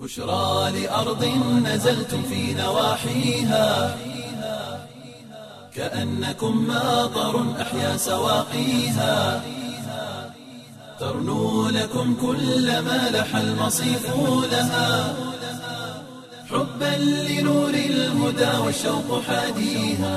بشرى لأرض نزلتم في نواحيها كأنكم ماطر أحيا سواقيها ترنو لكم كل ما لح المصيف لها حبا لنور الهدى والشوق حاديها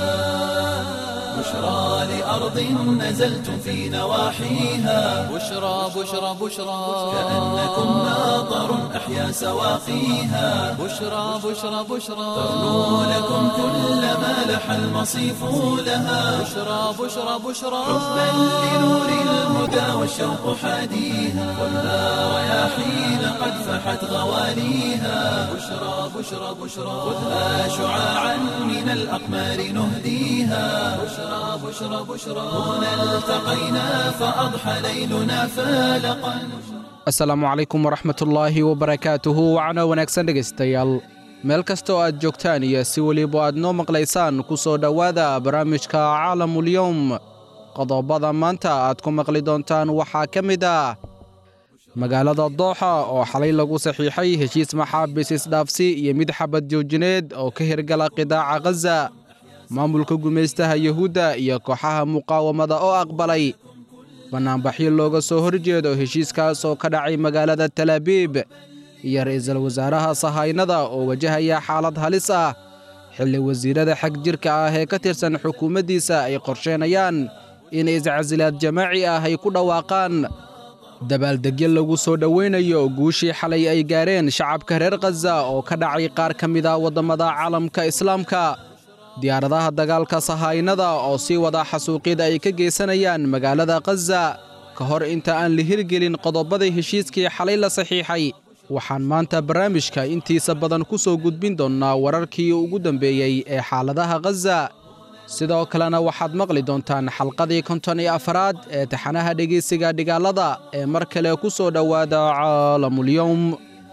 بشرى لأرض نزلتم في نواحيها بشرى بشرى بشرى كأنكم ماطر أحيا سواقيها بشرى بشرى بشرى ترنو لكم كل ما لح المصيف لها بشرى بشرى بشرى حبا لنور الهدى والشوق حاديها والنار رياحين قد فحت غواليها بشرى بشرى بشرى خذها شعاعا من الأقمار نهديها بشرى بشرى بشرى هنا التقينا فأضحى ليلنا فالقا asalaamu calaykum waraxmatullaahi wabarakaatuhu wacno wanaagsan dhegaystayaal meel kasta oo aad joogtaan iyo si weliba aad noo maqlaysaan ku soo dhowaada barnaamijka caalamulyowm qodobada maanta aad ku maqli doontaan waxaa ka mid ah magaalada dooxa oo xalay lagu saxiixay heshiis maxaabiis isdhaafsi iyo mid xabad joojineed oo ka hirgala qidaaca khaza maamulka gumaystaha yuhuudda iyo kooxaha muqaawamada oo aqbalay bannaanbaxyo looga soo horjeedo heshiiskaas oo ka dhacay magaalada talaabiib iyo ra'iisul wasaaraha sahaynada oo wajahaya xaalad halis ah xilli wasiirada xag jirka ah ee ka tirsan xukuumaddiisa ay qorsheenayaan in iscasilaad jamaaci ah ay ku dhawaaqaan dabaaldegyo lagu soo dhowaynayo guushii xalay ay gaareen shacabka reer khaza oo ka dhacay qaar ka mid ah waddammada caalamka islaamka diyaaradaha dagaalka sahaynada oo sii wada xasuuqyada ay ka geysanayaan magaalada khaza ka hor inta aan la hirgelin qodobadii heshiiskii xalay la saxiixay waxaan maanta barnaamijka intiisa badan ku soo gudbin doonnaa wararkii ugu dambeeyey ee xaaladaha khaza sidoo kalena waxaad maqli doontaan xalqadii konton iyo afaraad ee taxanaha dhegaysiga dhigaalada ee mar kale ku soo dhowaada caalamulyowm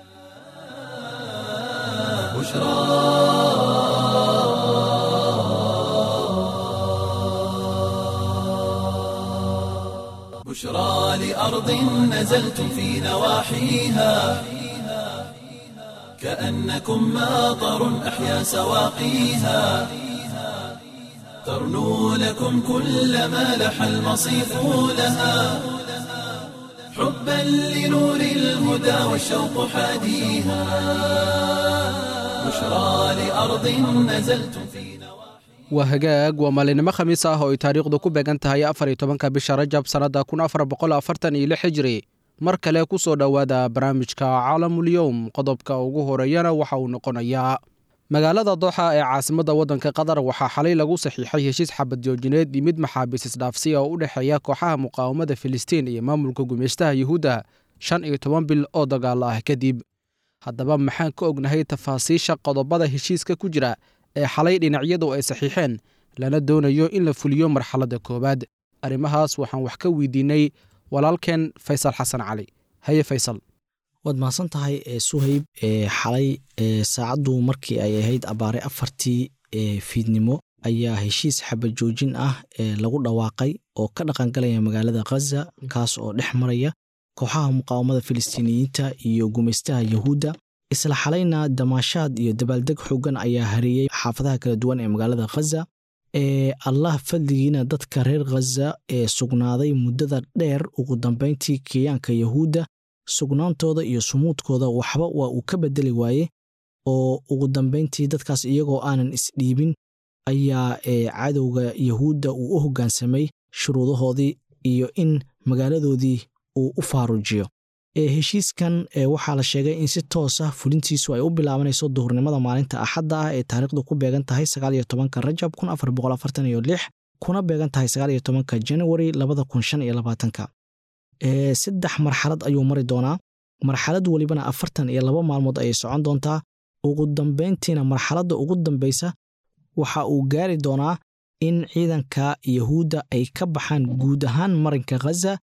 بشرى لأرض نزلتم في نواحيها كأنكم ماطر أحيا سواقيها ترنو لكم كل ما لح المصيف لها حبا لنور الهدى والشوق حاديها بشرى لأرض نزلتم في نواحيها waa hagaag waa maalinimo khamiis ah oo ay taariikhdu ku beegan tahay afar iyo tobanka bisha rajab sannadda kun afar boqol afartan iyo lix hijri mar kale ku soo dhowaada barnaamijka caalamulyowm qodobka ugu horeeyana waxa uu noqonayaa magaalada dooxa ee caasimadda waddanka qatar waxaa xalay lagu saxiixay heshiis xabad joojineed iyo mid maxaabiis isdhaafsi oo u dhexeeya kooxaha muqaawamada filistiin iyo maamulka gumaystaha yuhuudda shan iyo toban bil oo dagaalo ah kadib haddaba maxaan ka ognahay tafaasiisha qodobada heshiiska ku jira ee xalay dhinacyadu ay saxiixeen lana doonayo in la fuliyo marxaladda koowaad arrimahaas waxaan wax ka weydiinay walaalkeen faysal xasan cali haye faysal waad mahadsan tahay suhayb xalay saacaddu markii ay ahayd abaare afartii fiidnimo ayaa heshiis xabad joojin ah lagu dhawaaqay oo ka dhaqangalaya magaalada khaza kaas oo dhex maraya kooxaha muqaawamada filistiiniyiinta iyo gumaystaha yahuudda isla xalayna damaashaad iyo dabaaldeg xoogan ayaa hareeyey xaafadaha kala duwan ee magaalada khaza ee allah fadligiina dadka reer khaza ee sugnaaday muddada dheer ugu dambayntii kiyaanka yahuudda sugnaantooda iyo sumuudkooda waxba waa uu ka bedeli waaye oo ugu dambayntii dadkaas iyagoo aanan isdhiibin ayaa cadowga yahuudda uu u hoggaansamay shuruudahoodii iyo in magaaladoodii uu u faarujiyo heshiiskan waxaa la sheegay in si toos ah fulintiisu ay u bilaabanayso duhurnimada maalinta axadda ah ee taariikhdu ku beegan tahay sagaal iyo tobanka rajab kun afar boqol afartan iyo lix kuna beegan tahay sagaal iyo tobanka januari labada kun shan iyo labaatanka saddex marxalad ayuu mari doonaa marxalad welibana afartan iyo laba maalmood ayay socon doontaa ugu dambayntiina marxaladda ugu dambaysa waxa uu gaari doonaa in ciidanka yahuudda ay ka baxaan guud ahaan marinka khaza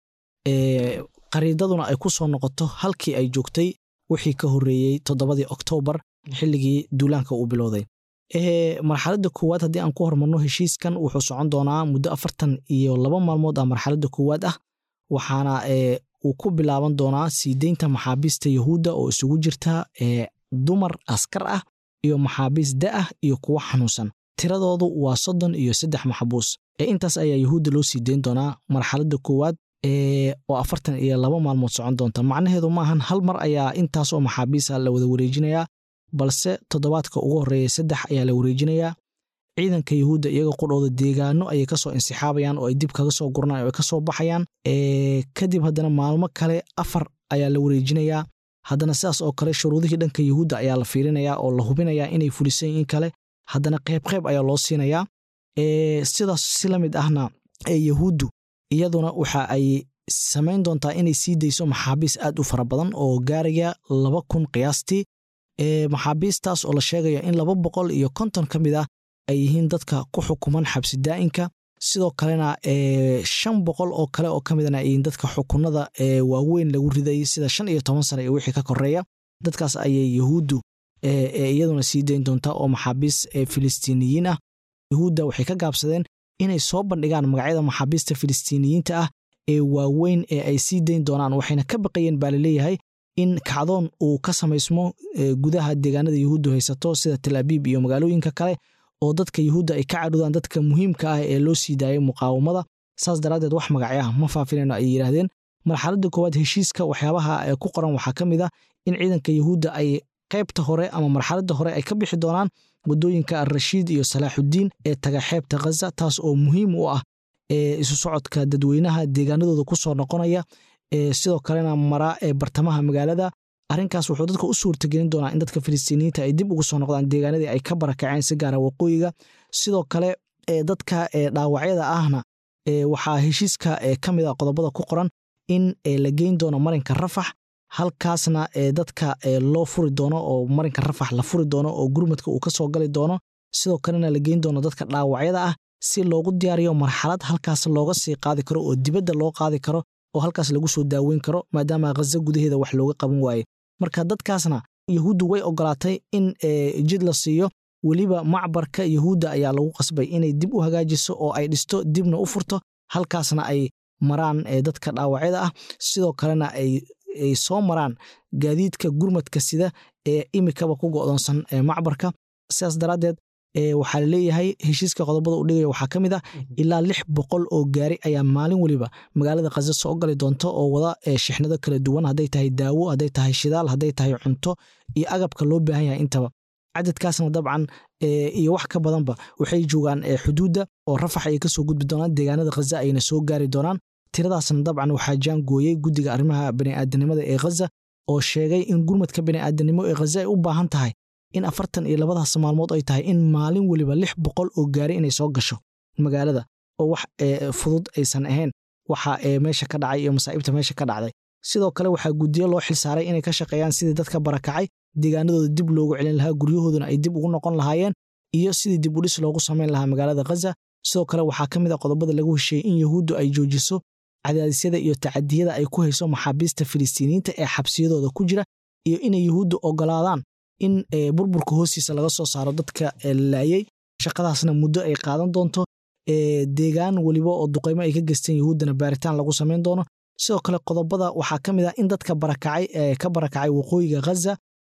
qariidaduna ay ku soo noqoto halkii ay joogtay wixii ka horreeyey toddobadii oktoobar xilligii duulaanka uu bilowday marxaladda koowaad haddii aan ku hormarno heshiiskan wuxuu socon doonaa muddo afartan iyo laba maalmood ah marxaladda koowaad ah waxaana uu ku bilaaban doonaa sii deynta maxaabiista yahuudda oo isugu jirta ee dumar askar ah iyo maxaabiis da ah iyo kuwo xanuunsan tiradoodu waa soddon iyo saddex maxbuus ee intaas ayaa yahuudda loo sii deyn doonaa marxaladda koowaad oo afartan iyo laba maalmood socon doonta macnaheedu maahan hal mar ayaa intaas oo maxaabiisa la wada wareejinayaa balse toddobaadka ugu horreeya saddex ayaa la wareejinayaa ciidanka yahuudda iyaga qudhooda deegaano ayay kasoo insixaabayaan oo ay dib kaga soo guranayan o ay kasoo baxayaan kadib haddana maalmo kale afar ayaa la wareejinayaa haddana sidaas oo kale shuruudihii dhanka yahuudda ayaa la fiirinayaa oo la hubinayaa inay fulisan in kale haddana qayb qayb ayaa loo siinayaa sidaas si la mid ahna yahuuddu iyaduna waxa ay samayn doontaa inay sii dayso maxaabiis aad u fara badan oo gaaraya laba kun qiyaastii maxaabiistaas oo la sheegayo in laba boqol iyo konton ka mid ah ay yihiin dadka ku xukuman xabsi daa'inka sidoo kalena shan boqol oo kale oo ka midana ay yihiin dadka xukunada waaweyn lagu riday sida shan iyo toban sane iyo wixii ka koreeya dadkaas ayay yahuuddu iyaduna sii dayn doontaa oo maxaabiis filistiiniyiin ah yahuudda waxay ka gaabsadeen inay soo bandhigaan magacyada maxaabiista filistiiniyiinta ah ee waaweyn ee ay sii dayn doonaan waxayna ka baqayeen baa laleeyahay in kacdoon uu ka samaysmo gudaha deegaanada yahuuddu haysato sida tel abiib iyo magaalooyinka kale oo dadka yahuudda ay ka cadhudaan dadka muhiimka ah ee loo sii daayay muqaawamada saas daraaddeed wax magacyo ah ma faafinayno ay yidhaahdeen marxaladda koowaad heshiiska waxyaabaha ku qoran waxaa ka mid ah in ciidanka yahuudda ay qaybta hore ama marxaladda hore ay ka bixi doonaan waddooyinka alrashiid iyo salaaxuddiin ee taga xeebta khaza taas oo muhiim u ah isu socodka dadweynaha deegaanadooda ku soo noqonaya sidoo kalena mara ee bartamaha magaalada arrinkaas wuxuu dadka u suurtagelin doonaa in dadka filistiiniyiinta ay dib ugu soo noqdaan deegaanadii ay ka barakaceen si gaara waqooyiga sidoo kale dadka dhaawacyada ahna waxaa heshiiska ka mid a qodobada ku qoran in la geyn doono marinka rafax halkaasna dadka loo furi doono oo marinka rafax la furi doono oo gurmadka uu ka soo gali doono sidoo kalena la geyn doono dadka dhaawacyada ah si loogu diyaariyo marxalad halkaas looga sii qaadi karo oo dibadda loo qaadi karo oo halkaas lagu soo daaweyn karo maadaama khaza gudaheeda wax looga qaban waaye marka dadkaasna yahuuddu way ogolaatay in jid la siiyo weliba macbarka yahuudda ayaa lagu qasbay inay dib u hagaajiso oo ay dhisto dibna u furto halkaasna ay maraan dadka dhaawacyada ah sidoo kalena ay soo maraan gaadiidka gurmadka sida ee imikaba ku go'doonsan macbarka sidaas daraaddeed waxaa laleeyahay heshiiska qodobada u dhigaya waxaa ka mid ah ilaa lix boqol oo gaari ayaa maalin weliba magaalada khaza soo gali doonta oo wada shixnado kala duwan hadday tahay daawo hadday tahay shidaal hadday tahay cunto iyo agabka loo baahan yahay intaba cadadkaasna dabcan iyo wax ka badanba waxay joogaan xuduudda oo rafax ay kasoo gudbi doonaan deegaanada khaza ayna soo gaari doonaan tiradaasna dabcan waxaa jaangooyey guddiga arrimaha bani'aadanimada ee khaza oo sheegay in gurmadka bani'aadanimo ee khaza ay u baahan tahay in afartan iyo labadaas maalmood ay tahay in maalin weliba lix boqol oo gaari inay soo gasho magaalada oo wax fudud aysan ahayn waxa meesha ka dhacay iyo masaa'ibta meesha ka dhacday sidoo kale waxaa guddiyo loo xilsaaray inay ka shaqeeyaan sidii dadka barakacay deegaanadooda dib loogu celin lahaa guryahooduna ay dib ugu noqon lahaayeen iyo sidii dib udhis loogu samayn lahaa magaalada khaza sidoo kale waxaa ka mid a qodobada lagu hesheeyey in yahuuddu ay joojiso cadaadisyada iyo tacadiyada ay ku hayso maxaabiista filistiiniyiinta ee xabsiyadooda ku jira iyo inay yahuuddu ogolaadaan in burburka hoostiisa laga soo saaro dadka laayey shaqadaasna muddo ay qaadan doonto deegaan weliba oo duqaymo ay ka geysteen yahuuddana baaritaan lagu samayn doono sidoo kale qodobada waxaa ka mid ah in dadka barakacay ka barakacay waqooyiga khaza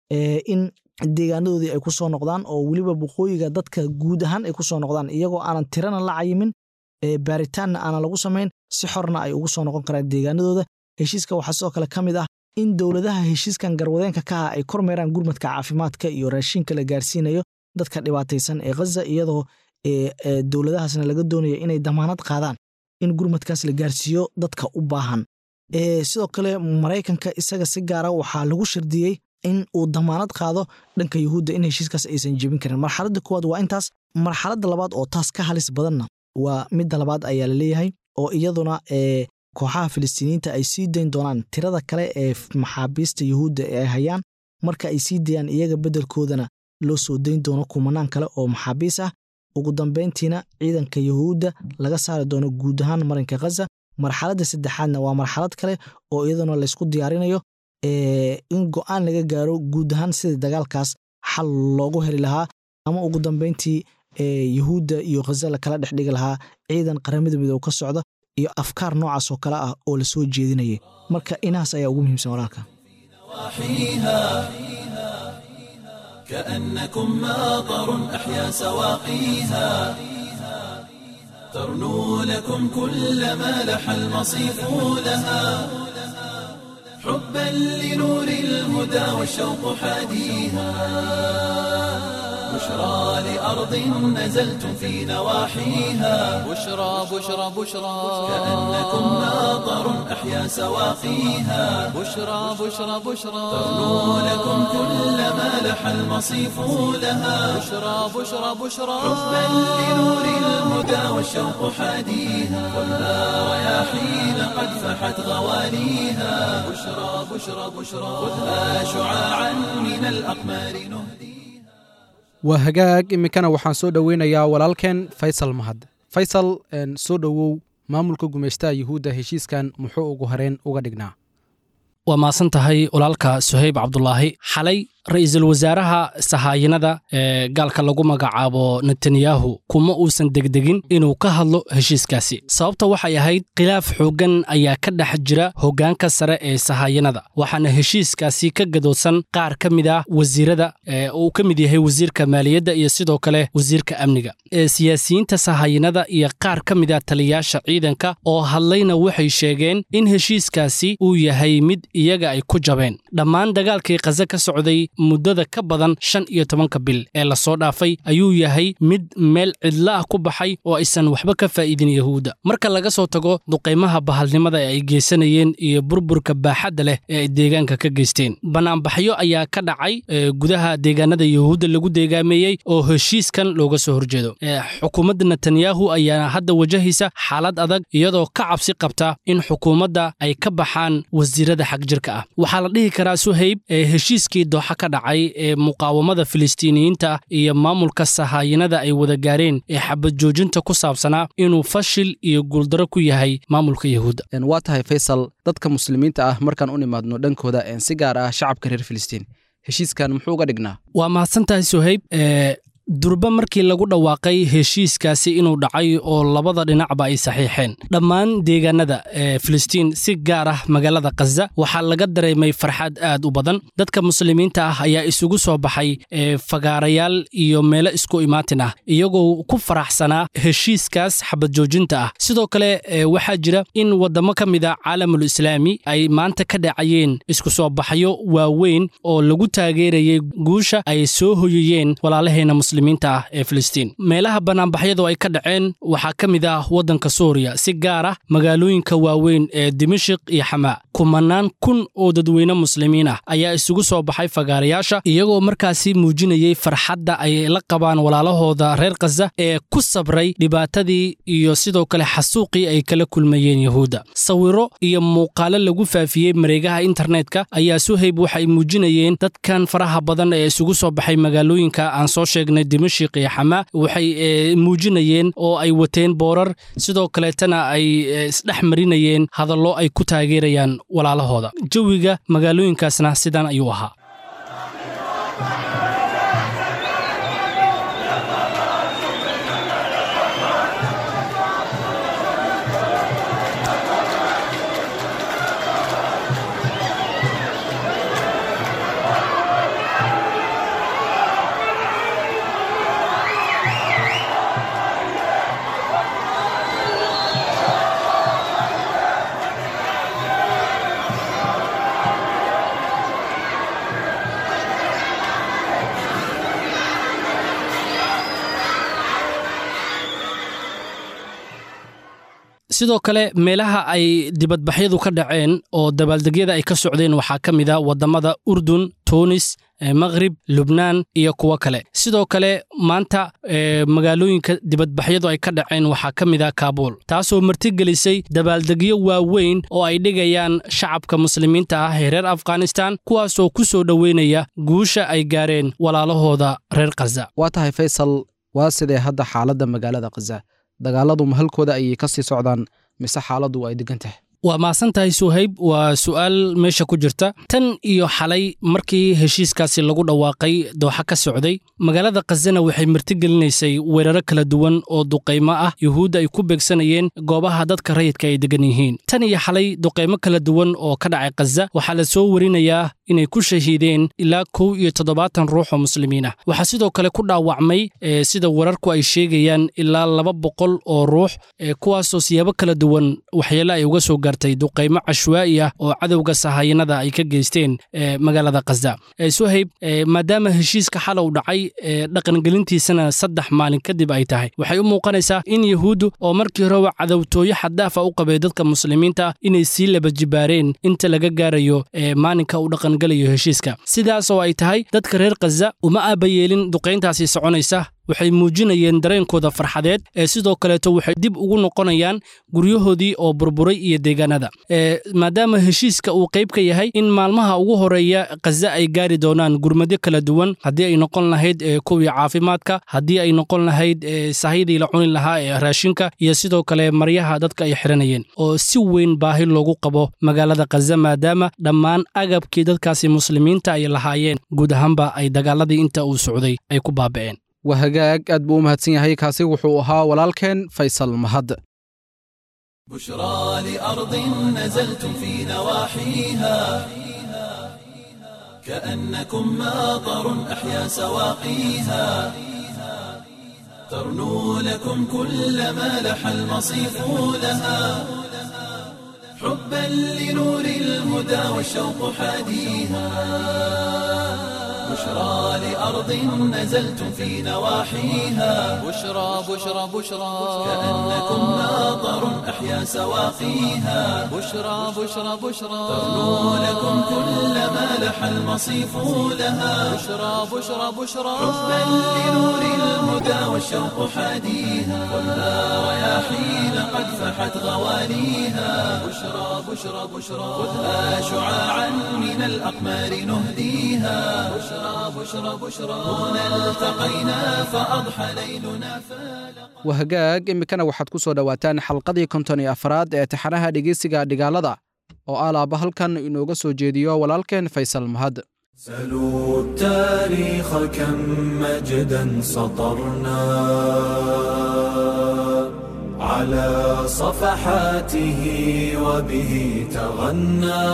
in deegaanadoodii ay ku soo noqdaan oo weliba waqooyiga dadka guud ahaan ay ku soo noqdaan iyagoo aanan tirana la cayimin baaritaanna aanan lagu samayn si xorna ay ugu soo noqon karaan deegaanadooda heshiiska waxaa sidoo kale ka mid ah in dowladaha heshiiskan garwadeenka ka ah ay kormeeraan gurmadka caafimaadka iyo raashinka la gaarsiinayo dadka dhibaataysan ee khaza iyadoo dowladahaasna laga doonayo inay damaanad qaadaan in gurmadkaas la gaarsiiyo dadka u baahan sidoo kale maraykanka isaga si gaara waxaa lagu shardiyey in uu damaanad qaado dhanka yuhuudda in heshiiskaas aysan jebin karin marxaladda koowaad waa intaas marxaladda labaad oo taas ka halis badanna waa midda labaad ayaa la leeyahay oo iyaduna kooxaha filistiiniyiinta ay sii dayn doonaan tirada kale ee maxaabiista yuhuudda ee ay hayaan marka ay sii dayaan iyaga beddelkoodana loo soo dayn doono kumanaan kale oo maxaabiis ah ugu dambayntiina ciidanka yuhuudda laga saari doono guud ahaan marinka khaza marxaladda saddexaadna waa marxalad kale oo iyaduna laysku diyaarinayo in go'aan laga gaaro guud ahaan sidii dagaalkaas xal loogu heli lahaa ama ugu dambayntii yuhuudda iyo khaza lakala dhex dhigi lahaa ciidan qaramada midoob ka socda iyo afkaar noocaas oo kale ah oo la soo jeedinayay marka inahaas ayaa ugu muhiimsan walaalka نواحيها كأنكم ماطر أحيا سواقيها ترنو لكم كل ما لح المصيف لها حبا لنور الهدى والشوق حاديها بشرى لأرض نزلتم في نواحيها بشرى بشرى بشرى كأنكم ماطر أحيا سواقيها بشرى بشرى بشرى ترنو لكم كل ما لح المصيف لها بشرى بشرى بشرى حبا لنور الهدى والشوق حاديها خذها رياحين قد فحت غواليها بشرى بشرى بشرى خذها شعاعا من الأقمار نهديها waa hagaag iminkana waxaan soo dhoweynayaa walaalkeen faysal mahad faysal een, soo dhowow maamulka gumaystaha yuhuudda heshiiskan muxuu ugu horeen uga dhignaa waa maasan tahay walaalka suhayb cabdulaahi xalay ra'iisul wasaaraha sahaayinada ee gaalka lagu magacaabo netanyahu kuma uusan degdegin inuu ka hadlo heshiiskaasi sababta waxay ahayd khilaaf xooggan ayaa ka dhex jira hoggaanka sare ee sahaayinada waxaana heshiiskaasi ka gadoodsan qaar ka mid ah wasiirada ee uu ka mid yahay wasiirka maaliyadda iyo sidoo kale wasiirka amniga ee siyaasiyiinta sahaayinada iyo qaar ka mid ah taliyaasha ciidanka oo hadlayna waxay sheegeen in heshiiskaasi uu yahay mid iyaga ay ku jabeen dhammaan dagaalkii khaza ka socday muddada ka badan shan iyo tobanka bil ee lasoo dhaafay ayuu yahay mid meel cidlo ah ku baxay oo aysan waxba ka faa'iidin yahuudda marka laga soo tago duqaymaha bahalnimada ee ay geysanayeen iyo burburka baaxadda leh ee ay deegaanka ka geysteen bannaanbaxyo ayaa ka dhacay ee gudaha deegaanada yahuudda lagu deegaameeyey oo heshiiskan looga soo horjeedo ee xukuumadda netanyahu ayaa hadda wajahaysa xaalad adag iyadoo ka cabsi qabta in xukuumadda ay ka baxaan wasiirada xagjirka ah waxaa la dhihi karaa suhayb ee heshiiskii dooxa ka dhacay ee muqaawamada filistiiniyiinta iyo maamulka sahaayinada ay wada gaareen ee xabad joojinta ku saabsanaa inuu fashil iyo guuldaro ku yahay maamulka yahuudda Een, waa tahay faysal dadka muslimiinta ah markaan u nimaadno dhankooda een, si gaar ah shacabka reer filistiin heshiiskan muxuu uga dhignaa waa mahadsan tahay suhayb ee durba markii lagu dhawaaqay heshiiskaasi inuu dhacay oo labada dhinacba ay saxiixeen dhammaan deegaanada ee filistiin si gaar ah magaalada khaza waxaa laga dareemay farxad aad u badan dadka muslimiinta ah ayaa isugu soo baxay ee fagaarayaal iyo meelo isku imaatin ah iyagoo ku faraxsanaa heshiiskaas xabad joojinta ah sidoo kale ee waxaa jira in waddamo ka mid a caalamul islaami ay maanta ka dhacayeen isku soo baxyo waaweyn oo lagu taageerayay guusha ay soo hoyayeen walaalaheena muslimiinta ah ee filistiin meelaha bannaanbaxyadu ay ka dhaceen waxaa ka mid ah waddanka suuriya si gaar ah magaalooyinka waaweyn ee dimashik iyo xamaa kumanaan kun oo dadweyne muslimiin ah ayaa isugu soo baxay fagaarayaasha iyagoo markaasi muujinayey farxadda ay la qabaan walaalahooda reer khaza ee ku sabray dhibaatadii iyo sidoo kale xasuuqii ay kala kulmayeen yahuudda sawiro iyo muuqaalo lagu faafiyey mareegaha internetka ayaa suhayb waxay muujinayeen dadkan faraha badan ee isugu soo baxay magaalooyinka aan soo sheegnay dimashik iyo xamaa waxay eh, muujinayeen oo ay wateen boorar sidoo kaleetana ay eh, isdhex marinayeen hadallo ay ku taageerayaan walaalahooda jawiga magaalooyinkaasna sidan ayuu ahaa sidoo kale meelaha ay dibadbaxyadu ka dhaceen oo dabaaldegyada ay ka socdeen waxaa ka mid a waddamada urdun tunis maqrib lubnaan iyo kuwo kale sidoo kale maanta magaalooyinka dibadbaxyadu ay ka dhaceen waxaa ka mid ah kaabuul taasoo martigelisay dabaaldegyo waaweyn oo ay dhigayaan shacabka muslimiinta ah ee reer afghanistan kuwaasoo ku soo dhoweynaya guusha ay gaareen walaalahooda reer khaza waa tahay faysal waa sidee hadda xaaladda magaalada khaza dagaaladu ma halkooda ayay ka sii socdaan mise xaaladdu ay degan tahay waa mahadsan tahay suhayb waa su'aal meesha ku jirta tan iyo xalay markii heshiiskaasi lagu dhawaaqay dooxa ka socday magaalada khazana waxay martigelinaysay weeraro kala duwan oo duqaymo ah yuhuudda ay ku beegsanayeen goobaha dadka rayidka ay degan yihiin tan iyo xalay duqaymo kala duwan oo ka dhacay khaza waxaa la soo warinayaa inay ku shahiideen ilaa kow iyo toddobaatan ruux oo muslimiin ah waxaa sidoo kale ku dhaawacmay sida wararku ay sheegayaan ilaa laba boqol oo ruux kuwaasoo siyaabo kala duwan waxyeele ay uga soo gaartay duqaymo cashwaa'i ah oo cadowga sahayanada ay ka geysteen magaalada khaza suhayb maadaama heshiiska xalow dhacay dhaqangelintiisana saddex maalin kadib ay tahay waxay u muuqanaysaa in yahuuddu oo markii horeba cadowtooyo xaddaafa u qabay dadka muslimiinta ah inay sii laba jibaareen inta laga gaarayo maalinka uu dhaqangelayo heshiiska sidaas oo ay tahay dadka reer khaza uma aabayeelin duqayntaasi soconaysa waxay muujinayeen dareenkooda farxadeed ee sidoo kaleeto waxay dib ugu noqonayaan guryahoodii oo burburay iyo deegaanada maadaama heshiiska uu qayb ka yahay in maalmaha ugu horeeya khaza ay gaari doonaan gurmadyo kala duwan haddii ay noqon lahayd kuwii caafimaadka haddii ay noqon lahayd sahydii la cuni lahaa ee raashinka iyo sidoo kale maryaha dadka ay xiranayeen oo si weyn baahi loogu qabo magaalada khaza maadaama dhammaan agabkii dadkaasi muslimiinta ay lahaayeen guud ahaanba ay dagaaladii inta uu socday ay ku baaba'een waa hagaag aad buu u mahadsan yahay kaasi wuxuu ahaa walaalkeen faysal mahad بشرى لأرض نزلتم في نواحيها كأنكم ماطر أحيا سواقيها ترنو لكم كل ما لح المصيف لها حبا لنور الهدى والشوق حاديها بشرى لأرض نزلتم في نواحيها بشرى بشرى بشرى كأنكم ماطر أحيا سواقيها بشرى بشرى بشرى ترنو لكم كل ما لح المصيف لها بشرى بشرى بشرى حبا لنور الهدى والشوق حاديها ولا رياحين قد فحت غواليها بشرى بشرى بشرى خذها شعاعا من الأقمار نهديها بشرى بشرى بشرى هنا التقينا فأضحى ليلنا فالق waa hagaag iminkana waxaad ku soo dhowaataan xalqadii konton iyo afraad ee taxanaha dhegeysiga dhigaalada oo alaaba halkan inooga soo jeediyo walaalkeen faysal mahad سلوا التاريخ كم مجدا سطرنا على صفحاته وبه تغنى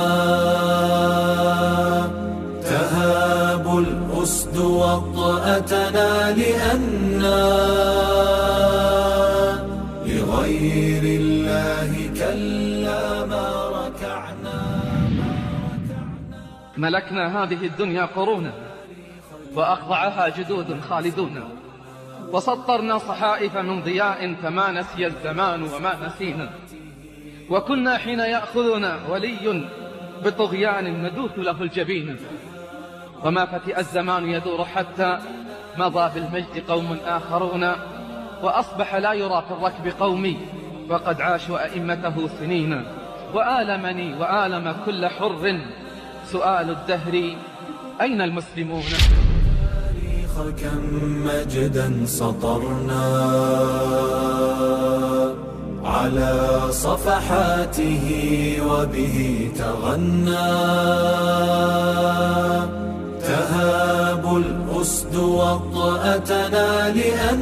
تهاب الأسد وطأتنا لأنا لغير الله كلا ما ركعنا ملكنا هذه الدنيا قرونا وأخضعها جدود خالدون وسطرنا صحائف من ضياء فما نسي الزمان وما نسينا وكنا حين يأخذنا ولي بطغيان ندوث له الجبين وما فتئ الزمان يدور حتى مضى بالمجد قوم آخرون وأصبح لا يرى في الركب قومي وقد عاشوا أئمته سنين وآلمني وآلم كل حر سؤال الدهر أين المسلمون التاريخ كم مجدا سطرنا على صفحاته وبه تغنى تهاب الأسد وطأتنا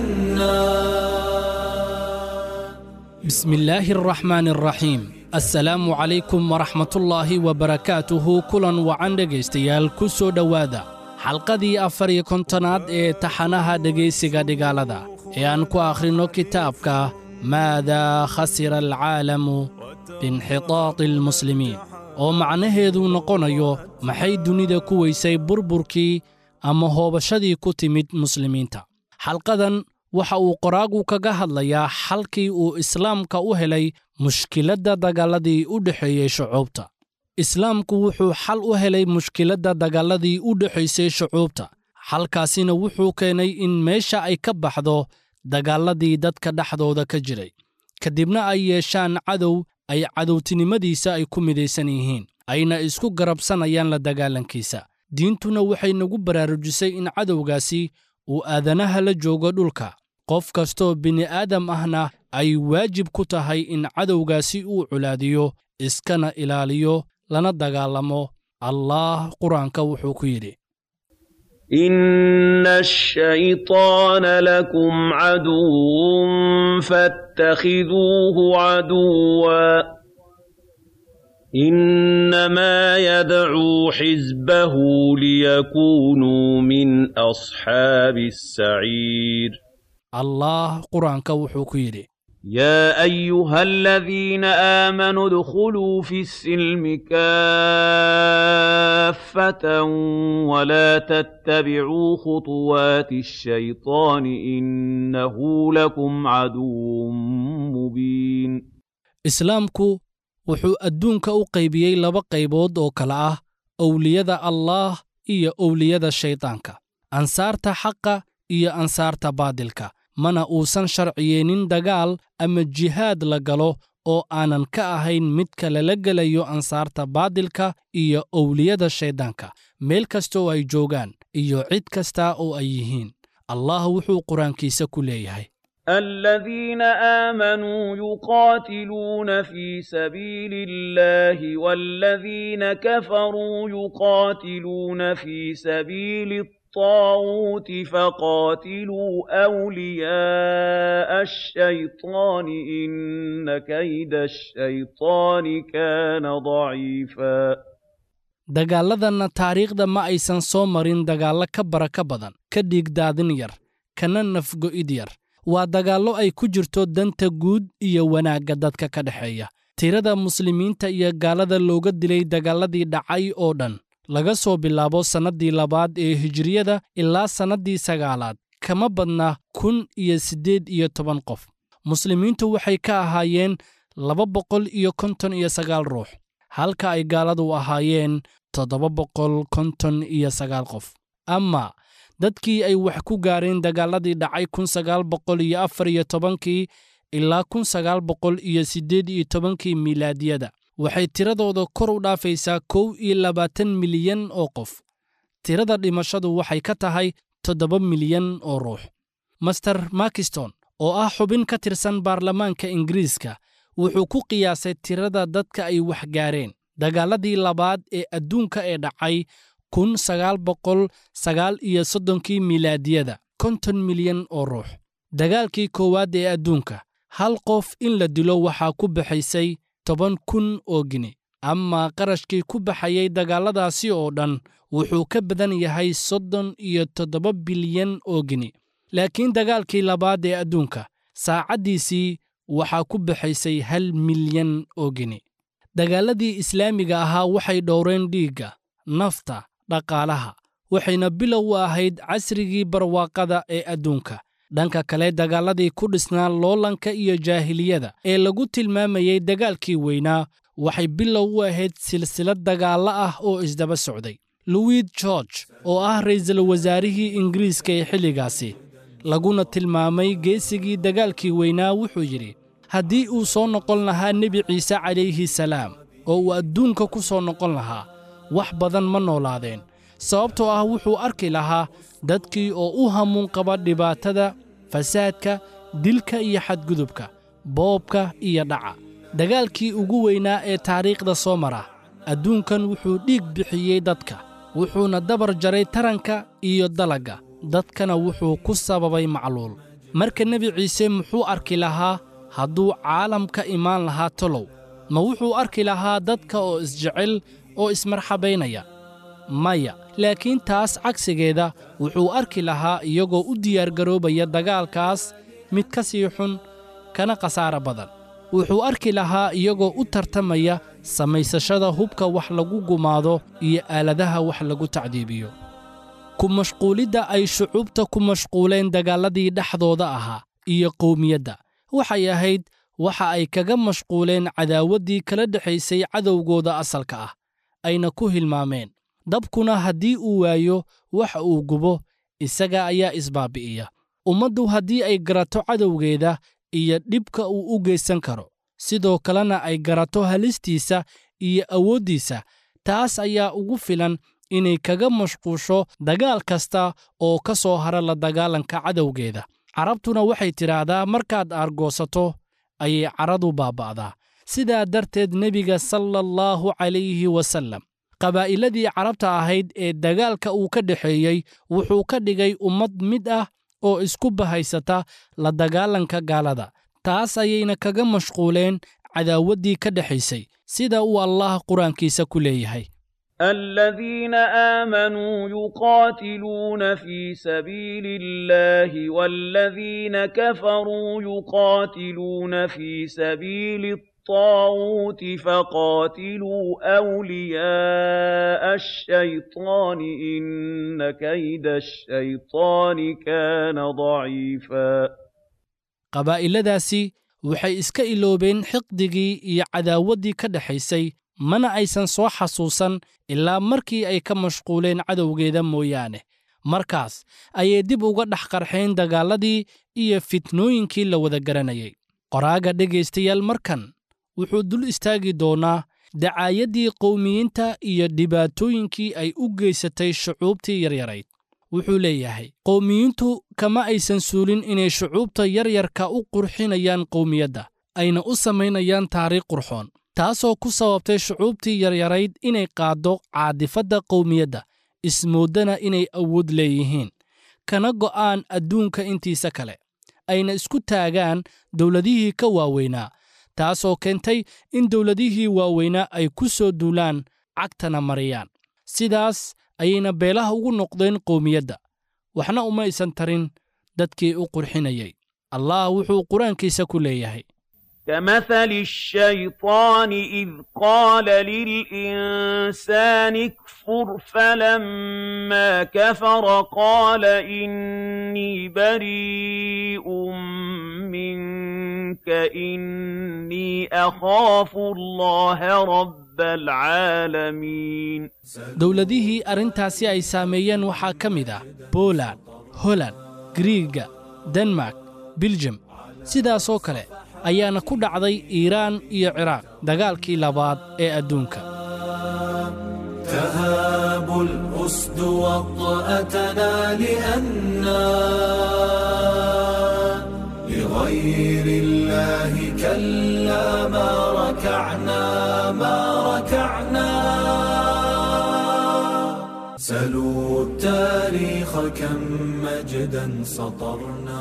لأنا بسم الله الرحمن الرحيم السلام عليكم ورحمة الله وبركاته كلا وعن dhegaystayaal ku soo dhowaada xalqadii afar iyo kontonaad ee taxanaha dhegaysiga dhigaalada ee aan ku akhrinno kitaabka maadaa khasira alcaalamu biinxitaati almuslimiin oo macnaheedu noqonayo maxay dunida ku weysay burburkii ama hoobashadii ku timid muslimiinta xalqadan waxa uu qoraagu kaga hadlayaa xalkii uu islaamka u helay mushkiladda dagaalladii u dhexeeyey shucuubta islaamku wuxuu xal u helay mushkiladda dagaalladii u dhexaysay shucuubta xalkaasina wuxuu keenay in meesha ay ka baxdo dagaalladii dadka dhexdooda ka jiray kadibna ay yeeshaan cadow ay cadowtinimadiisa ay ku midaysan yihiin ayna isku garabsanayaan la dagaalankiisa diintuna waxay nagu baraarujisay in cadowgaasi uu aadanaha la joogo dhulka qof kastoo bini'aadam ahna ay waajib ku tahay in cadowgaasi uu culaadiyo iskana ilaaliyo lana dagaalamo allaah qur-aanka wuxuu ku yidhi إن الشيطان لكم عدو فاتخذوه عدوا إنما يدعو حزبه ليكونوا من أصحاب السعير allaah qur-aanka wuxuu ku yidhi يا أيها الذين آمنوا ادخلوا في السلم كافة ولا تتبعوا خطوات الشيطان إنه لكم عدو مبين islaamku wuxuu adduunka u qaybiyey laba qaybood oo kale ah owliyada allaah iyo owliyada shaydaanka ansaarta xaqa iyo ansaarta baadilka mana uusan sharciyeenin dagaal ama jihaad la galo oo aanan ka ahayn midka lala gelayo ansaarta baadilka iyo owliyada shayddaanka meel kasta oo ay joogaan iyo cid kasta oo ay yihiin allah wuxuu qur-aankiisa ku leeyahay الذين آمنوا يقاتلون في سبيل الله والذين كفروا يقاتلون في سبيل الطاغوت فقاتلوا أولياء الشيطان إن كيد الشيطان كان ضعيفا dagaalladanna taariikhda ma aysan soo marin dagaallo ka baraka badan ka dhiigdaadin yar kana nafgo'id yar waa dagaallo ay ku jirto danta guud iyo wanaagga dadka ka dhexeeya tirada muslimiinta iyo gaalada looga dilay dagaalladii dhacay oo dhan laga soo bilaabo sannaddii labaad ee hijiriyada ilaa sannaddii sagaalaad kama badna kun iyo siddeed iyo toban qof muslimiintu waxay ka ahaayeen laba boqol iyo konton iyo sagaal ruux halka ay gaaladu ahaayeen toddoba boqol konton iyo sagaal qof ama dadkii ay wax ku gaareen dagaalladii dhacay kun sagaal boqol iyo afar iyo tobankii ilaa kun sagaal boqol iyo siddeed iyo tobankii miilaadiyada waxay tiradooda kor u dhaafaysaa kow iyo labaatan milyan oo qof tirada dhimashadu waxay ka tahay toddoba milyan oo ruux master makiston oo ah xubin ka tirsan baarlamaanka ingiriiska wuxuu ku qiyaasay tirada dadka ay wax gaareen dagaalladii labaad ee adduunka ee dhacay kun sagaal boqol sagaal iyo soddonkii milaadiyada konton milyan oo ruux dagaalkii koowaad ee adduunka hal qof in la dilo waxaa ku baxaysay toban kun oo gini ama qarashkii ku baxayay dagaalladaasi oo dhan wuxuu ka badan yahay soddon iyo toddoba bilyan oo gini laakiin dagaalkii labaad ee adduunka saacaddiisii waxaa ku baxaysay hal milyan oo gini dagaalladii islaamiga ahaa waxay dhowreen dhiigga nafta dhaqaalaha waxayna bilow u ahayd casrigii barwaaqada ee adduunka dhanka kale dagaalladii ku dhisnaa loolanka iyo jaahiliyada ee lagu tilmaamayey dagaalkii weynaa waxay bilow u ahayd silsilad dagaallo ah oo isdaba socday louis george oo ah ra'iisul wasaarihii ingiriiska ee xilligaasi laguna tilmaamay geesigii dagaalkii weynaa wuxuu yidhi haddii uu soo noqon lahaa nebi ciise calayhi salaam oo uu adduunka ku soo noqon lahaa wax badan ma noolaadeen sababtoo ah wuxuu arki lahaa dadkii oo u hamuun qaba dhibaatada fasaadka dilka iyo xadgudubka boobka iyo dhaca dagaalkii ugu weynaa ee taariikhda soo mara adduunkan wuxuu dhiig bixiyey dadka wuxuuna dabar jaray taranka iyo dalagga dadkana wuxuu ku sababay macluul marka nebi ciise muxuu arki lahaa hadduu caalam ka imaan lahaa tolow ma wuxuu arki lahaa dadka oo isjecel oo ismarxabaynaya maya laakiin taas cagsigeeda wuxuu arki lahaa iyagoo u diyaargaroobaya dagaalkaas mid ka sii xun kana khasaara badan wuxuu arki lahaa iyagoo u tartamaya samaysashada hubka wax lagu gumaado iyo aaladaha wax lagu tacdiibiyo ku mashquulidda ay shucuubta ku mashquuleen dagaalladii dhexdooda ahaa iyo qowmiyadda waxay ahayd waxa ay kaga mashquuleen cadaawaddii kala dhexaysay cadowgooda asalka ah ayna ku hilmaameen dabkuna haddii uu waayo waxa uu gubo isaga ayaa isbaabi'iya ummaddu haddii ay garato cadowgeeda iyo dhibka uu u geysan karo sidoo kalena ay garato halistiisa iyo awooddiisa taas ayaa ugu filan inay kaga mashquusho dagaal kasta oo ka soo hara la dagaalanka cadowgeeda carabtuna waxay tidhaahdaa markaad aargoosato ayay caradu baaba'daa sidaa darteed nebiga sala allahu calayhi wasallam qabaa'iladii carabta ahayd ee dagaalka uu ka dhexeeyey wuxuu ka dhigay ummad mid ah oo isku bahaysata la dagaalanka gaalada taas ayayna kaga mashquuleen cadaawaddii ka dhexaysay sida uu allah qur-aankiisa ku leeyahay الذين آمنوا يقاتلون في سبيل الله والذين كفروا يقاتلون في سبيل الطاغوت فقاتلوا أولياء الشيطان إن كيد الشيطان كان ضعيفا qabaa'iladaasi waxay iska iloobeen xiqdigii iyo cadaawaddii ka dhexaysay mana aysan soo xasuusan ilaa markii ay ka mashquuleen cadowgeeda mooyaane markaas ayay dib uga dhex qarxeen dagaalladii iyo fitnooyinkii la wada garanayay qoraaga dhegaystayaal markan wuxuu dul istaagi doonaa dacaayaddii qowmiyiinta iyo dhibaatooyinkii ay u geysatay shucuubtii yaryarayd wuxuu leeyahay qowmiyiintu kama aysan suulin inay shucuubta yaryarka u qurxinayaan qowmiyadda ayna u samaynayaan taariikh qurxoon taasoo ku sababtay shucuubtii yaryarayd inay qaaddo caadifadda qowmiyadda ismooddana inay awood leeyihiin kana go'aan adduunka intiisa kale ayna isku taagaan dowladihii ka waaweynaa taasoo keentay in dowladihii waaweynaa ay ku soo duulaan cagtana mariyaan sidaas ayayna beelaha ugu noqdeen qowmiyadda waxna uma aysan tarin dadkii u qurxinayay allah wuxuu qur-aankiisa ku leeyahay كمثل الشيطان إذ قال للإنسان اكفر فلما كفر قال إني بريء منك إني أخاف الله رب العالمين dowladihii arrintaasi ay saameeyeen waxaa ka mid ah boland holand griiga denmark biljam sidaasoo kale ayaana ku dhacday iiraan iyo ciraaq dagaalkii labaad ee adduunka تهاب الأسد وطأتنا لأنا لغير الله كلا ما ركعنا ما ركعنا سلوا التاريخ كم مجدا سطرنا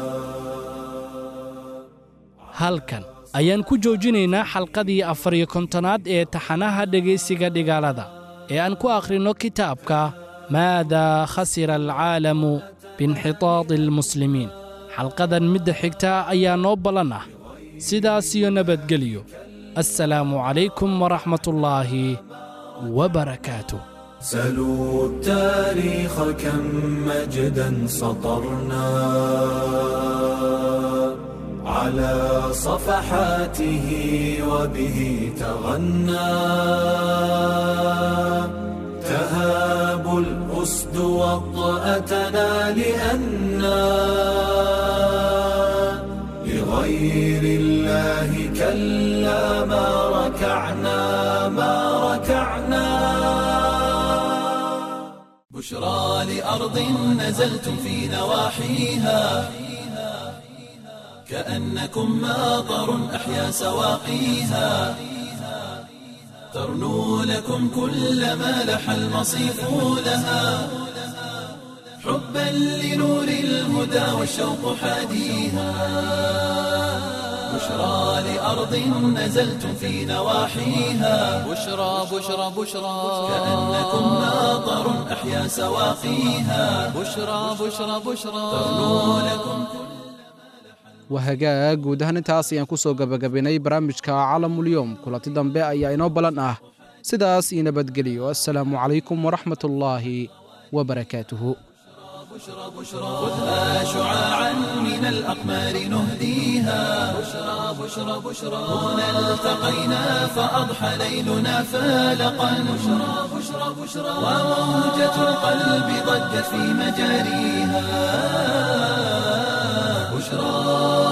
halkan ayaan ku joojinaynaa xalqadii afar iyo kontonaad ee taxanaha dhegaysiga dhigaalada ee aan ku akhrinno kitaabka maadaa khasira alcaalamu biinxitaadi almuslimiin xalqadan midda xigta ayaa noo ballan ah sidaas iyo nabadgelyo assalaamu calaykum waraxmatullaahi wabarakaatuh سلوا التاريخ كم مجدا سطرنا على صفحاته وبه تغنى تهاب الأسد وطأتنا لأنا لغير الله كلا ما ركعنا ما ركعنا بشرى لأرض نزلتم في نواحيها كأنكم ماطر أحيا سواقيها ترنو لكم كل ما لح المصيف لها حبا لنور الهدى والشوق حاديها بشرى لأرض نزلتم في نواحيها بشرى بشرى بشرى كأنكم ماطر أحيا سواقيها بشرى بشرى بشرى ترنو لكم wahagaag guud ahaan intaas ayaan ku soo gebagabaynay barnaamijka calamulyoom kulanti dambe ayaa inoo ballan ah sidaas iyo nabadgeliyo assalaamu calaykum waraxmatullaahi wabarakaatuhu خذها شعاعا من الأقمار نهديها بشرى بشرى بشرى هنا التقينا فأضحى ليلنا فالقا بشرى بشرى بشرى وموجة القلب ضجت في مجاريها بشرى